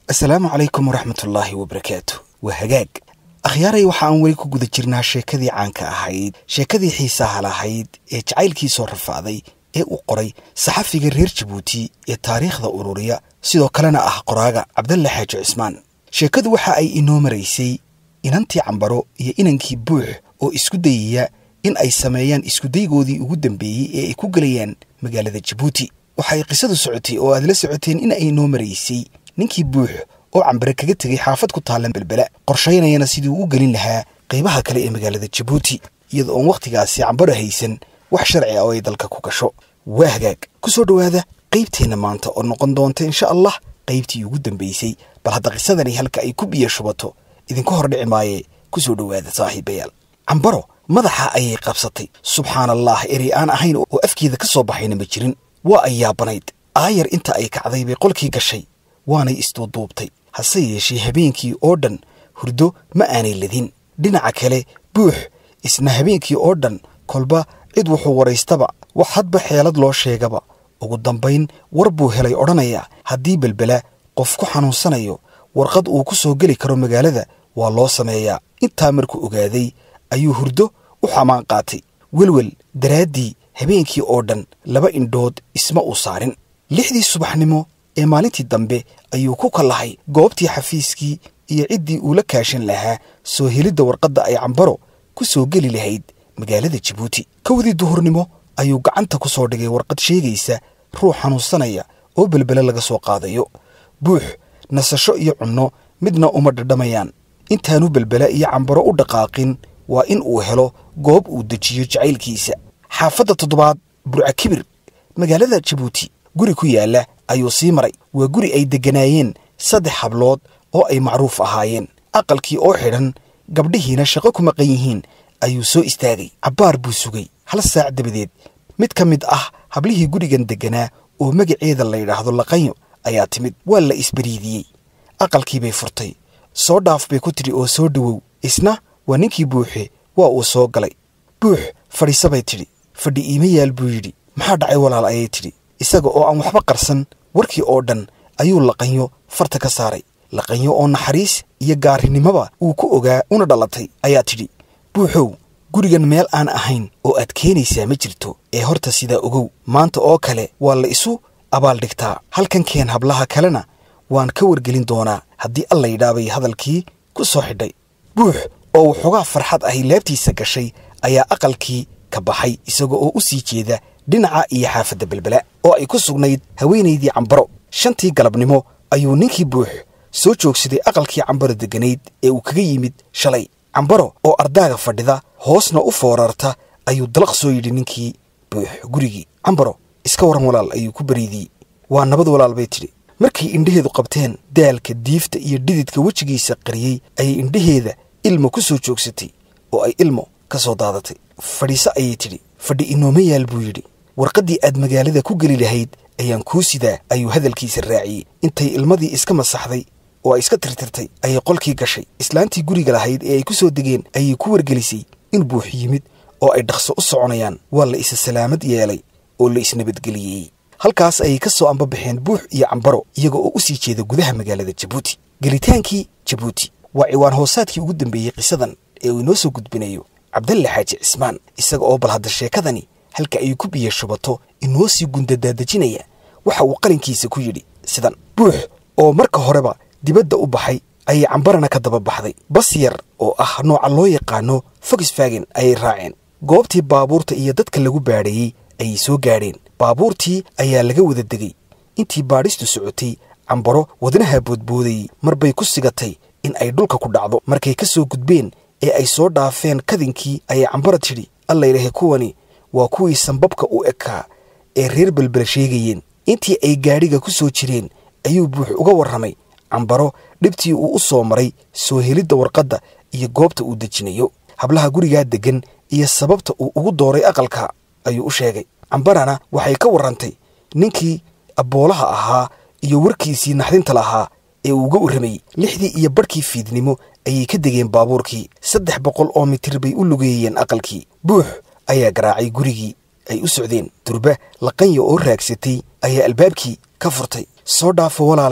asalaamu calaykum waraxmatullaahi wabarakaatu waa hagaag akhyaaray waxa aan weli ku guda jirnaa sheekadii caanka ahayd sheekadii xiisaha lahayd ee jacaylkii soo rafaaday ee uu qoray saxafiga reer jabuuti ee taariikhda ururiya sidoo kalena ah qoraaga cabdalle xaaji cismaan sheekadu waxa ay inoo maraysay inantii cambaro iyo inankii buux oo isku dayaya in ay sameeyaan iskudaygoodii ugu dambeeyey ee ay ku gelayaan magaalada jabuuti waxay qisadu socotay oo aad la socoteen in ay inoo maraysay ninkii buux oo cambare kaga tegay xaafad ku taallan belbela qorshaynayana sidii uu u gelin lahaa qaybaha kale ee magaalada jabuuti iyada oon wakhtigaasi cambaro haysan wax sharci ah oo ay dalka ku gasho waa hagaag ku soo dhowaada qaybteenna maanta oo noqon doonta insha allah qaybtii ugu dambaysay bal hadda qisadani halka ay ku biyo shubato idinku hordhici maaye ku soo dhowaada saaxiibayaal cambaro madaxa ayay qabsatay subxaan allah erey aan ahayn oo afkeeda ka soo baxayna ma jirin waa ay yaabanayd aayar inta ay kacday bay qolkii gashay waanay isduuduubtay hase yeeshee habeenkii oo dhan hurdo ma aanay ladin dhinaca kale buux isna habeenkii oo dhan kolba cid wuxuu waraystaba wax hadba xeelad loo sheegaba ugu dambayn war buu helay odhanaya haddii belbela qof ku xanuunsanayo warqad uu ku soo geli karo magaalada waa loo sameeyaa intaa markuu ogaaday ayuu hurdo u xamaan qaatay welwel daraaddii habeenkii oo dhan laba indhood isma uu saarin lixdii subaxnimo ee maalintii dambe ayuu ku kallahay goobtii xafiiskii iyo ciddii uu la kaashan lahaa soo helidda warqadda ay cambaro ku soo geli lahayd magaalada jabuuti kowdii duhurnimo ayuu gacanta ku soo dhigay warqad sheegaysa ruux xanuunsanaya oo belbele laga soo qaadayo buux nasasho iyo cunno midna uma dhadhamayaan intaanu belbela iyo cambaro u dhaqaaqin waa in uu helo goob uu dejiyo jacaylkiisa xaafadda toddobaad burca kibir magaalada jabuuti guri ku yaalla ayuu sii maray waa guri ay degganaayeen saddex hablood oo ay macruuf ahaayeen aqalkii oo xidhan gabdhihiina shaqo ku maqan yihiin ayuu soo istaagay cabbaar buu sugay hal saac dabadeed mid ka mid ah hablihii gurigan degganaa oo magaceeda la yidhaahdo laqanyo ayaa timid waa la isbariidiyey aqalkii bay furtay soo dhaaf bay ku tidhi oo soo dhowow isna waa ninkii buuxe waa uu soo galay buux fadhiisa bay tidhi fadhi iima yaal buu yidhi maxaa dhacay walaal ayay tidhi isaga oo aan waxba qarsan warkii oo dhan ayuu laqanyo farta ka saaray laqanyo oo naxariis iyo gaarinimoba uu ku ogaa una dhalatay ayaa tidhi buuxow gurigan meel aan ahayn oo aad keenaysaa ma jirto ee horta sidaa ogow maanta oo kale waa la isu abaaldhigtaa halkan keen hablaha kalena waan ka wargelin doonaa haddii alla yidhaabay hadalkii ku soo xidhay buux oo waxoogaa farxad ahi laabtiisa gashay ayaa aqalkii ka baxay isaga oo u sii jeeda dhinaca iyo xaafadda belbela oo ay ku sugnayd haweenaydii cambaro shantii galabnimo ayuu ninkii buux soo joogsaday aqalkii cambaro degganayd ee uu kaga yimid shalay cambaro oo ardaaga fadhida hoosna u foorarta ayuu dalaq soo yidhi ninkii buux gurigii cambaro iska waran walaal ayuu ku bariidiyey waa nabad walaal bay tidhi markay indhaheedu qabteen daalka diifta iyo dhididka wejigiisa qariyey ayay indhaheeda ilmo ku soo joogsatay oo ay ilmo ka soo daadatay fadhiise ayay tidhi fadhi inooma yaal buu yidhi warqaddii aad magaalada ku geli lahayd ayaan kuu sidaa ayuu hadalkiisa raaciyey intay ilmadii iska masaxday oo ay iska tirtirtay ayay qolkii gashay islaantii guriga lahayd ee ay ku soo degeen ayay ku wargelisay in buux yimid oo ay dhaqso u soconayaan waa la isa salaamad yeelay oo la isnabadgeliyey halkaas ayay ka soo ambabaxeen buux iyo cambaro iyaga oo u sii jeeda gudaha magaalada jabuuti gelitaankii jabuuti waa ciwaan hoosaadkii ugu dambeeyey qisadan ee uu inoo soo gudbinayo cabdalle xaaji cismaan isaga oo bal hadda sheekadani halka ay ku biyo shubato inoo sii gundadaadejinaya waxa uu qalinkiisa ku yidhi sidan buux oo marka horeba dibadda u baxay ayay cambarana ka daba baxday bas yar oo ah nooca loo yaqaano fogisfagen ayay raaceen goobtii baabuurta iyo dadka lagu baadhayey ayay soo gaadheen baabuurtii ayaa laga wada degay intii baadhistu socotay cambaro wadnaha boodboodayey marbay ku sigatay in ay dhulka ku dhacdo markay ka soo gudbeen ee ay soo dhaafeen kadinkii ayay cambaro tidhi allaylahe kuwani waa kuwii sanbabka u ekaa ee reer belbel sheegayeen intii ay gaadhiga ku soo jireen ayuu buux uga warramay cambaro dhibtii uu u soo maray soo helidda warqadda iyo goobta uu dejinayo hablaha gurigaa deggan iyo sababta uu ugu dooray aqalka ayuu u sheegay cambarana waxay ka warrantay ninkii abboolaha ahaa iyo warkiisii naxdinta lahaa ee uu uga warramayey lixdii iyo barhkii fiidnimo ayay ka degeen baabuurkii saddex boqol oo mitir bay u lugeeyeen aqalkii buux ayaa garaacay gurigii ay u socdeen durba laqanya oo raagsatay ayaa albaabkii ka furtay soo dhaafo walaalayaal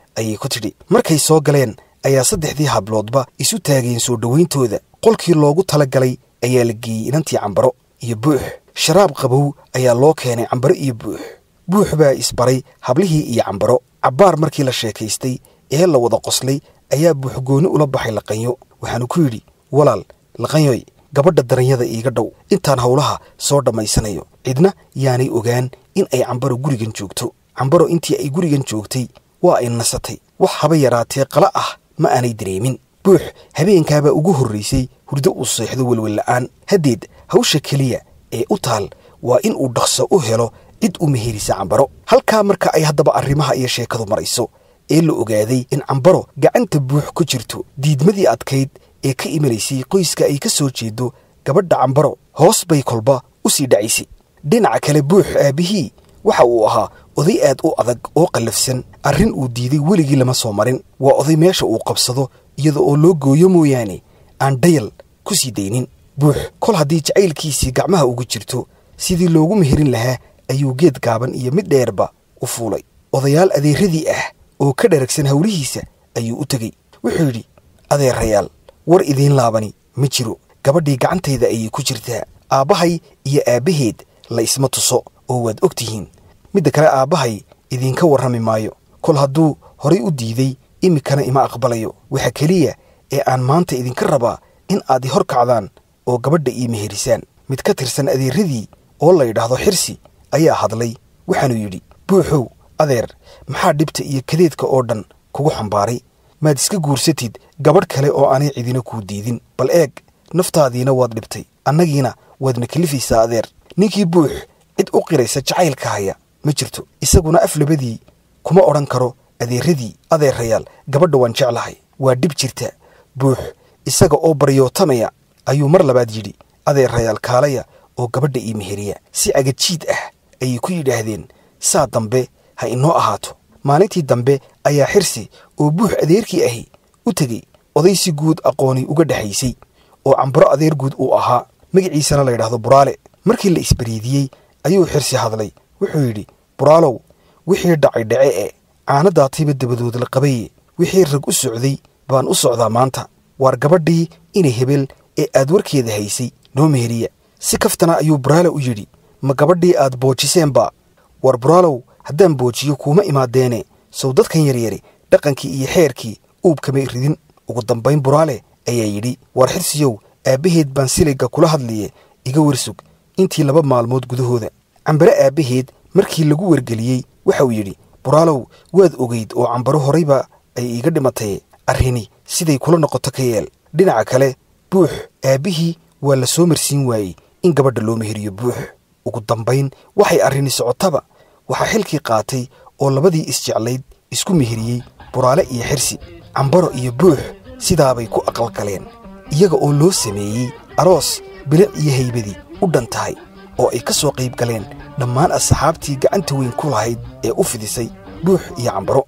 ayay ku tidhi markay soo galeen ayaa saddexdii habloodba isu taageen soo dhowayntooda qolkii loogu tala galay ayaa la geeyey inantii cambaro iyo buux sharaab qabow ayaa loo keenay cambaro iyo buux buux baa isbaray hablihii iyo cambaro cabbaar markii la sheekaystay ee la wada qoslay ayaa buux gooni ula baxay laqanyo waxaanu ku yidhi walaal laqanyoy gabadha daranyada iiga dhow intaan howlaha soo dhammaysanayo cidna yaanay ogaan in ay cambaro gurigan joogto cambaro intii ay gurigan joogtay waa ay nasatay wax haba yaraatee qala ah ma aanay dareemin buux habeenkaabaa ugu horraysay hurdo uu seexdo welwella'aan haddeed hawsha keliya ee u taal waa in uu dhaqso u helo cid u meherisa cambaro halkaa marka ay haddaba arrimaha iyo sheekadu marayso ee la ogaaday in cambaro gacanta buux ku jirto diidmadii adkayd ee ka imanaysay qoyska ay ka soo jeedo gabadha cambaro hoos bay kolba u sii dhacaysay dhinaca kale buux aabbihii waxa uu ahaa oday aad u adag oo qallafsan arrin uu diiday weligii lama soo marin waa oday meesha uu qabsado iyada oo loo gooyo mooyaane aan dhayal ku sii daynin buux kol haddii jacaylkiisii gacmaha ugu jirto sidii loogu meherin lahaa ayuu geed gaaban iyo mid dheerba u fuulay odayaal adeeradii ah oo ka dharagsan howlihiisa ayuu u tegey wuxuu yidhi adeerayaal war idiin laabani ma jiro gabadhii gacantayda ayay ku jirtaa aabbahay iyo aabbaheed la isma tuso oo waad og tihiin midda kale aabbahay idiinka warrami maayo kol hadduu horay u diiday iminkana ima aqbalayo waxa keliya ee aan maanta idinka rabaa in aad i hor kacdaan oo gabadha ii meherisaan mid ka tirsan adeeradii oo la yidhaahdo xirsi ayaa hadlay waxaanuu yidhi buuxow adeer maxaa dhibta iyo kadeedka oo dhan kugu xambaaray maad iska guursatid gabadh kale oo aanay cidina kuu diidin bal eeg naftaadiina waad dhibtay annagiina waadna kelifaysaa adeer ninkii buux cid u qiraysa jacaylka haya ma jirto isaguna af labadii kuma odhan karo adeeradii adeerayaal gabadha waan jeclahay waa dhib jirta buux isaga oo baryootamaya ayuu mar labaad yidhi adeerayaal kaalaya oo gabadha ii meheriya si agajiid ah ayay ku yidhaahdeen saa dambe ha inoo ahaato maalintii dambe ayaa xirsi oo buux adeerkii ahi u tegey oday si guud aqooni uga dhexaysay oo cambaro adeer guud uu ahaa magaciisana la yidhaahdo buraale markii la isbariidiyey ayuu xirsi hadlay wuxuu yidhi buraalow wixii dhacay dhace ee caanadaatiiba dabadood la qabaye wixii rag u socday baan u socdaa maanta waar gabadhii inay hebel ee aad warkeeda haysay noo meheriya si kaftana ayuu buraale u yidhi ma gabadhii aad boojiseenba war buraalow haddaan boojiyo kuuma imaadeene sow dadkan yaryari dhaqankii iyo xeerkii uubkamay ridin ugu dambayn buraale ayaa yidhi war xirsiyow aabbaheed baan siligga kula hadliye iga warsug intii laba maalmood gudahooda cambare aabbaheed markii lagu wargeliyey waxauu yidhi buraalow waad ogeyd oo cambaro horayba ay iiga dhimatay arrini siday kula noqoto ka yeel dhinaca kale buux aabbihii waa la soo marsiin waayey in gabadha loo meheriyo buux ugu dambayn waxay arrini socotaba waxaa xilkii qaatay oo labadii isjeclayd isku meheriyey buraale iyo xirsi cambaro iyo buux sidaabay ku aqalgaleen iyaga oo loo sameeyey aroos bilic iyo haybadii u dhan tahay oo ay ka soo qayb galeen dhammaan asxaabtii gacanta weyn ku lahayd ee u fidisay buux iyo cambaro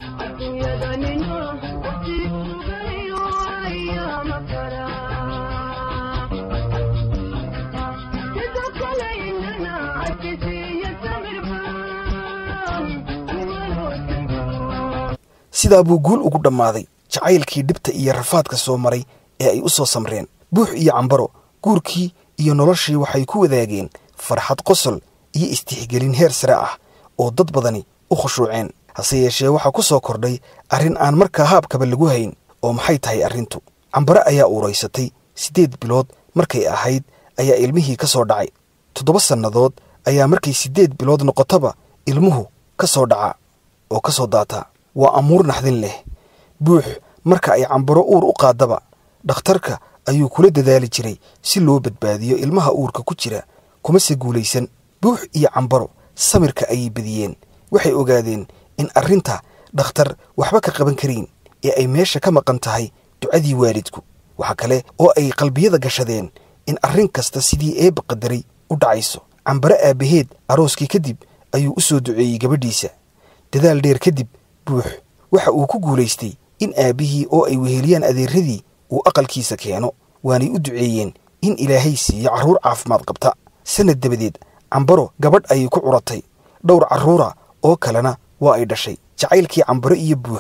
sidaa buu guul ugu dhammaaday jacaylkii dhibta iyo rafaadka soo maray ee ay u soo samreen buux iyo cambaro guurkii iyo noloshii waxay ku wadaageen farxad qosol iyo istixgelin heer sare ah oo dad badani u khushuuceen hase yeeshee waxaa ku soo kordhay arrin aan markaa haabkaba lagu hayn oo maxay tahay arrintu cambare ayaa uuraysatay siddeed bilood markay ahayd ayaa ilmihii ka soo dhacay toddoba sannadood ayaa markay siddeed bilood noqotaba ilmuhu ka soo dhaca oo ka soo daataa waa amuur naxdin leh buux marka ay cambaro uur u qaadaba dhakhtarka ayuu kula dadaali jiray si loo badbaadiyo ilmaha uurka ku jira kumase guulaysan buux iyo cambaro samirka ayay badiyeen waxay ogaadeen in arrinta dhakhtar waxba ka qaban karayn ee ay meesha ka maqan tahay ducadii waalidku waxa kale oo ay qalbiyada gashadeen in arrin kasta sidii eebba qadaray u dhacayso cambare aabbaheed arooskii kadib ayuu u soo duceeyey gabadhiisa dadaal dheer kadib buux waxa uu ku guulaystay in aabbihii oo ay weheliyaan adeeradii uu aqalkiisa keeno waanay u duceeyeen in ilaahay siiyo carruur caafimaad qabta sannad dabadeed cambaro gabadh ayay ku curatay dhowr carruura oo kalena waa ay dhashay jacaylkii cambaro iyo buux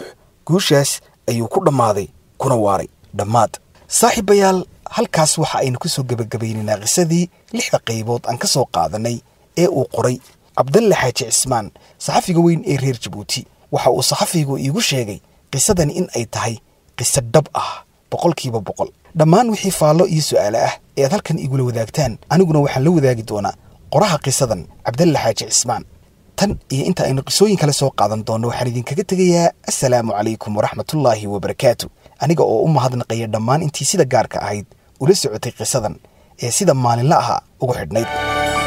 guushaas ayuu ku dhammaaday kuna waaray dhammaad saaxiibayaal halkaas waxa aynu ku soo gebagabaynaynaa qisadii lixda qaybood aan ka soo qaadanay ee uu qoray cabdalle xaaji cismaan saxafiga weyn ee reer jabuuti waxa uu saxafigu iigu sheegay qisadani in ay tahay qiso dhab ah boqolkiiba boqol dhammaan wixii faallo iyo su'aale ah ee aad halkan igula wadaagtaan aniguna waxaan la wadaagi doonaa qoraha qisadan cabdalle xaaji cismaan tan iyo inta aynu qisooyin kale soo qaadan doonno waxaan idinkaga tegayaa assalaamu calaykum waraxmatullaahi wabarakaatu aniga oo u mahadnaqaya dhammaan intii sida gaarka ahayd ula socotay qisadan ee sida maalinla aha ugu xidhnayd